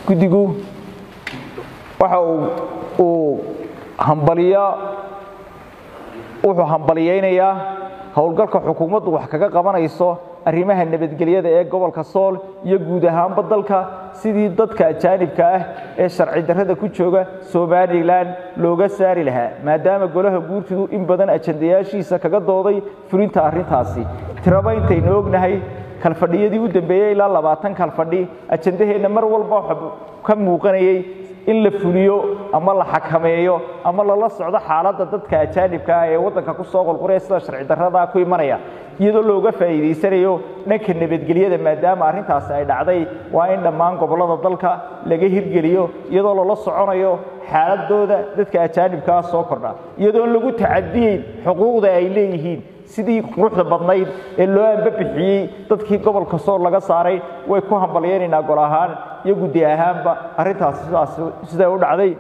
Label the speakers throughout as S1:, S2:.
S1: guddigu waxa uu hambaliya wuxuu hambaliyaynayaa howlgalka xukuumaddu wax kaga qabanayso arrimaha nabadgelyada ee gobolka sool iyo guud ahaanba dalka sidii dadka ajaanibka ah ee sharci darrada ku jooga somalilan looga saari lahaa maadaama golaha guurtidu in badan ajandayaashiisa kaga dooday fulinta arrintaasi tiraba intaynu ognahay kalfadhiyadii u dambeeyey ilaa labaatan kalfadhi ajandaheenna mar walba waxa ka muuqanayay in la fuliyo ama la xakameeyo ama lala socdo xaaladda dadka ajaanibka ah ee waddanka ku soo qolqoraya sida sharci darrada ku imanaya iyadoo looga faa'iidaysanayo dhanka nabadgelyada maadaama arrintaasi ay dhacday waa in dhammaan gobollada dalka laga hirgeliyo iyadoo lala soconayo xaaladooda dadka ajaanibkaa soo kordha iyadoon lagu tacadiyeyn xuquuqda ay leeyihiin sidii quruxda badnayd ee loo ambabixiyey dadkii gobolka sool laga saaray way ku hambalyaynaynaa gol ahaan iyo guddi ahaanba arrintaasi sidaas siday u dhacday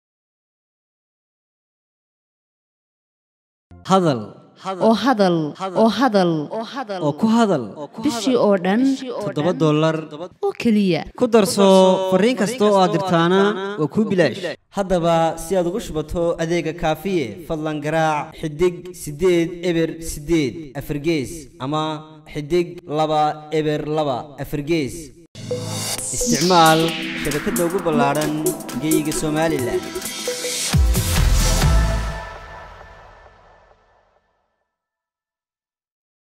S2: hadal
S3: oo hadal oo hadal
S2: oo ku hadal
S3: bishii oo dhan
S2: toddoba dollar
S3: oo keliya
S2: ku darso fariin kasta oo aad dirtaana waa kuu bilaash haddaba si aad ugu shubato adeega kaafiye fadlan garaac xidig siddeed eber siddeed afargees ama xidig laba eber laba afargees isticmaal shabakadda ugu ballaadhan geyga somalilan